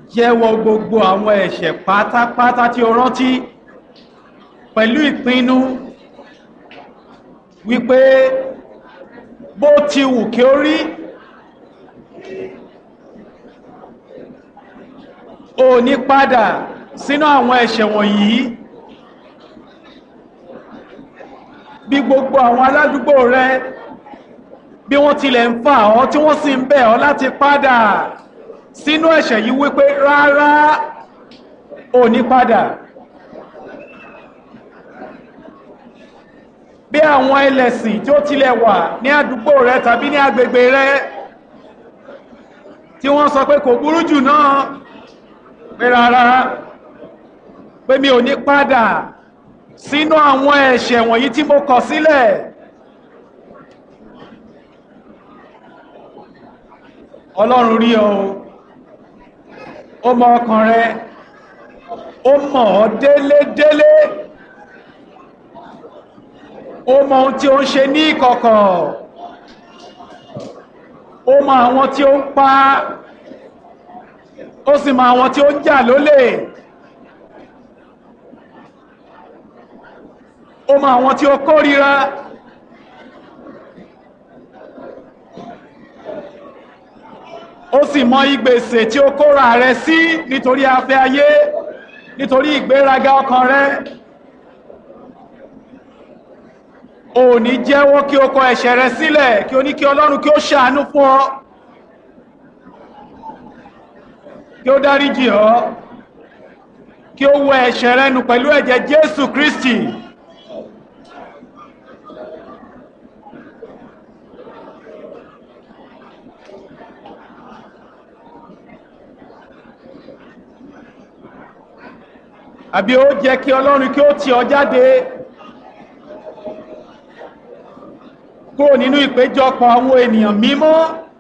jẹ́wọ́ gbogbo àwọn ẹ̀ṣẹ̀ pátápátá tí o rántí pẹ̀lú ìpinnu wípé bó ti wù kí ó rí o ní padà sínú àwọn ẹ̀ṣẹ̀ wọ̀nyí bí gbogbo àwọn aládùúgbò rẹ bí wọ́n tilẹ̀ ń fà ọ́ tí wọ́n sì ń bẹ̀ ọ́ láti padà sínú ẹ̀ṣẹ̀ yìí wípé rárá ò ní padà bí àwọn ẹlẹ́sìn tí ó tilẹ̀ wà ní àdúgbò rẹ tàbí ní agbègbè rẹ tí wọ́n sọ pé kò burú jù náà pé rárá pé mi ò ní padà sínú àwọn ẹ̀ṣẹ̀ wọ̀nyí tí mo kọ̀ sílẹ̀ ọlọ́run rí ọ ó mọ ọkàn rẹ ó mọ̀ ọ́ délédélé ó mọ ohun tí ó ń ṣe ní ìkọ̀kọ̀ ó mọ àwọn tí ó ń pa ó sì mọ àwọn tí ó ń jà lólè ó mọ àwọn tí ó kórìíra ó sì mọ ìgbèsè tí ó kóra rẹ sí nítorí afẹ́ ayé nítorí ìgbéraga ọkàn rẹ ò ní jẹ́wọ́ kí o kọ ẹ̀ṣẹ̀ rẹ sílẹ̀ kí o ní kí ọlọ́run kí ó ṣàánú fún ọ kí ó dáríjì ọ́ kí ó wẹ ẹ̀ṣẹ̀ rẹ nù pẹ̀lú ẹ̀jẹ̀ Jésù Kristi àbí ó jẹ́ kí ọlọ́run kí ó tì ọ jáde kúrò nínú ìpéjọpọ̀ àwọn ènìyàn mímọ́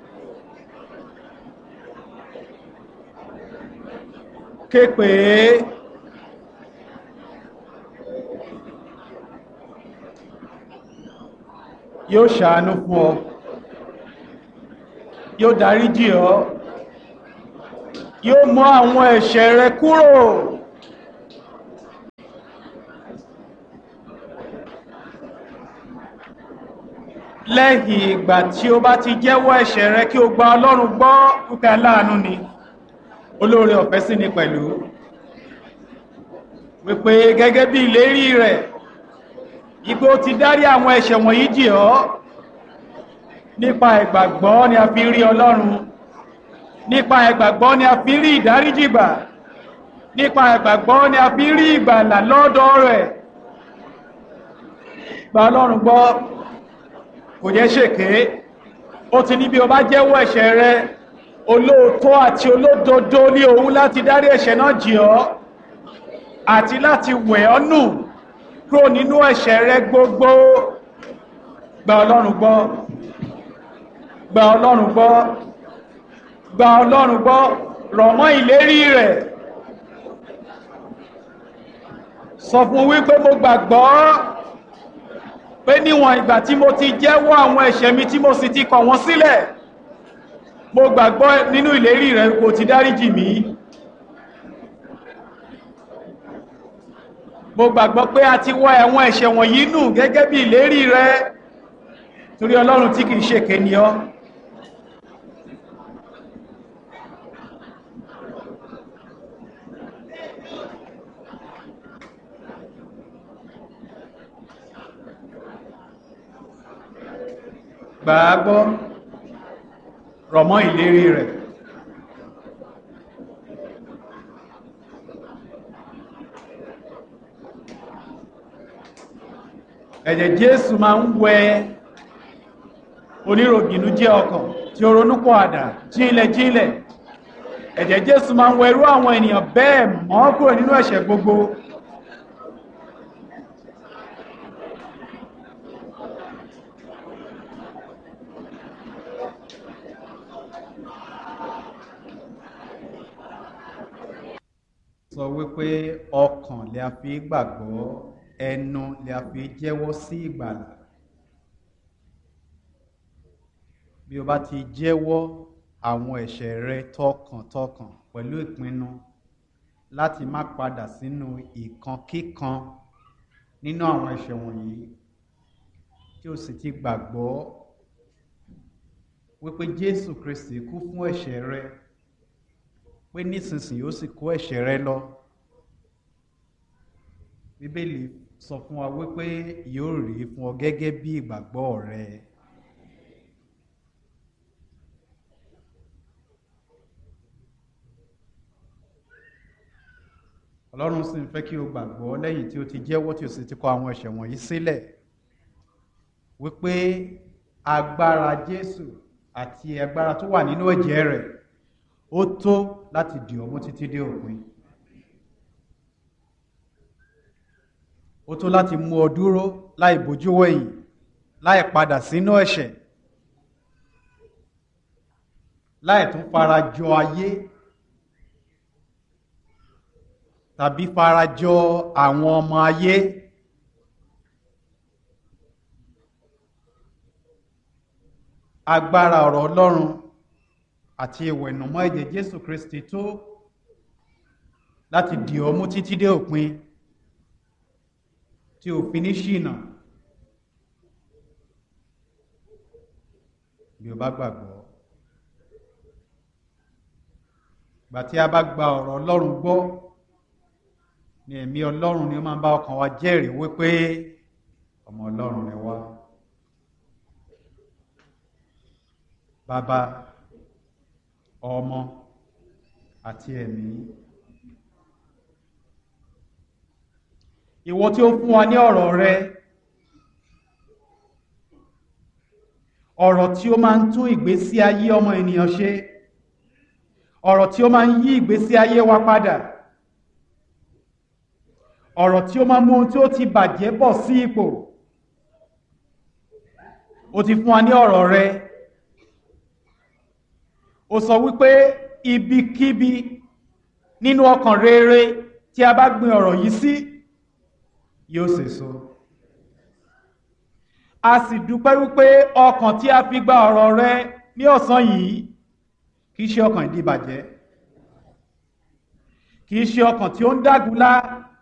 képe yóò ṣàánú fún ọ yóò dáríjì ọ yóò mú àwọn ẹ̀ṣẹ̀ rẹ kúrò lẹ́yìn ìgbà tí ó bá ti jẹ́wọ́ ẹ̀ṣẹ̀ rẹ kí o gba ọlọ́run gbọ́ púpẹ́ aláàánú ni olóore ọ̀fẹ́ sí ni pẹ̀lú wípé gẹ́gẹ́ bí ìlérí rẹ̀ ipò ti dárí àwọn ẹ̀ṣẹ̀ wọ̀nyí jì ọ́ nípa ìgbàgbọ́ ni a fi rí ọlọ́run nípa ìgbàgbọ́ ni a fi rí ìdáríjìgbà nípa ìgbàgbọ́ ni a fi rí ìgbàlà lọ́dọ̀ rẹ̀ gba ọlọ́run gbọ́ kò jẹ́ ṣèké ó ti ní bí o bá jẹ́wọ́ ẹ̀ṣẹ̀ rẹ olóòótọ́ àti olódodo ní òun láti dárí ẹ̀ṣẹ̀ náà jì ọ́ àti láti wẹ̀ ọ́ nù kúrò nínú ẹ̀ṣẹ̀ rẹ gbogbo gba ọlọ́run gbọ́ gba ọlọ́run gbọ́ gba ọlọ́run gbọ́ rọ̀ mọ́ ìlérí rẹ̀ sọ fún wípé mo gbàgbọ́ pé níwọ̀n ìgbà tí mo ti jẹ́wọ́ àwọn ẹ̀ṣẹ̀ mi tí mo sì ti kọ̀ wọ́n sílẹ̀ mo gbàgbọ́ nínú ìlérí rẹ̀ kò ti dáríjì mí mo gbàgbọ́ pé a ti wọ́ ẹ̀wọ̀n ẹ̀ṣẹ̀ wọ̀nyí nù gẹ́gẹ́ bí ìlérí rẹ̀ torí ọlọ́run tí kìí ṣe kéni ọ́ gbàágbọ́ rọ̀mọ́ ìlérí rẹ̀ ẹ̀jẹ̀ Jésù máa ń wẹ oníròbìnú jẹ́ ọkàn tí ó ronúpọ̀ àdá jílẹ̀ jílẹ̀ ẹ̀jẹ̀ Jésù máa ń wẹ irú àwọn ènìyàn bẹ́ẹ̀ mọ́ kúrò nínú ẹ̀ṣẹ̀ gbogbo sọ wípé ọkàn lè a fi gbàgbọ́ ẹnu lè a fi jẹ́wọ́ sí ìgbàlà bí o bá ti jẹ́wọ́ àwọn ẹ̀ṣẹ̀ rẹ tọkàntọkàn pẹ̀lú ìpinnu láti má padà sínú ìkan kíkan nínú àwọn ẹ̀ṣẹ̀ wọ̀nyí tí o sì ti gbàgbọ́ wípé Jésù Kristi kú fún ẹ̀ṣẹ̀ rẹ pé nísinsìnyí ó sì kó ẹ̀ṣẹ̀ rẹ lọ Bíbélì sọ fún wa wípé yóò rí fún ọ gẹ́gẹ́ bí ìgbàgbọ́ rẹ. Ọlọ́run sì ń fẹ́ kí o gbàgbọ́ lẹ́yìn tí o ti jẹ́wọ́ tí o sì ti kọ àwọn ẹ̀ṣẹ̀ wọ̀nyí sílẹ̀ wípé agbára Jésù àti agbára tó wà nínú ẹ̀jẹ̀ rẹ̀ ó tó láti dì ọ́ mú títí dé òpin. ó tó láti mú ọ dúró láì bójú wẹ̀yìn láì padà sínú ẹ̀ṣẹ̀ láì tún fara jọ ayé tàbí fara jọ àwọn ọmọ ayé agbára ọ̀rọ̀ Ọlọ́run àti ìwẹ̀nùmọ́ ẹ̀jẹ̀ Jésù Kristi tó láti dì ọ́ mú títí dé òpin tí ò fi ní ṣìnà bí o bá gbàgbọ́ gbà tí a bá gba ọ̀rọ̀ Ọlọ́run gbọ́ ni ẹ̀mí Ọlọ́run ni ó máa ń bá ọkàn wa jẹ́rìí wípé ọmọ Ọlọ́run rẹ wá bàbá ọmọ àti ẹ̀mí. ìwọ tí ó fún wa ní ọ̀rọ̀ rẹ ọ̀rọ̀ tí ó máa ń tún ìgbésí ayé ọmọ ènìyàn ṣe ọ̀rọ̀ tí ó máa ń yí ìgbésí ayé wa padà ọ̀rọ̀ tí ó máa mú ohun tí ó ti bàjẹ́ bọ̀ sí ipò ó ti fún wa ní ọ̀rọ̀ rẹ ó sọ wípé ibikíbi nínú ọkàn rere tí a bá gbin ọ̀rọ̀ yìí sí yóò sèso a sì dúpẹ́ wípé ọkàn tí a fi gba ọ̀rọ̀ rẹ ní ọ̀sán yìí kìí ṣe ọkàn ìdíbàjẹ́ kìí ṣe ọkàn tí ó ń dágunlá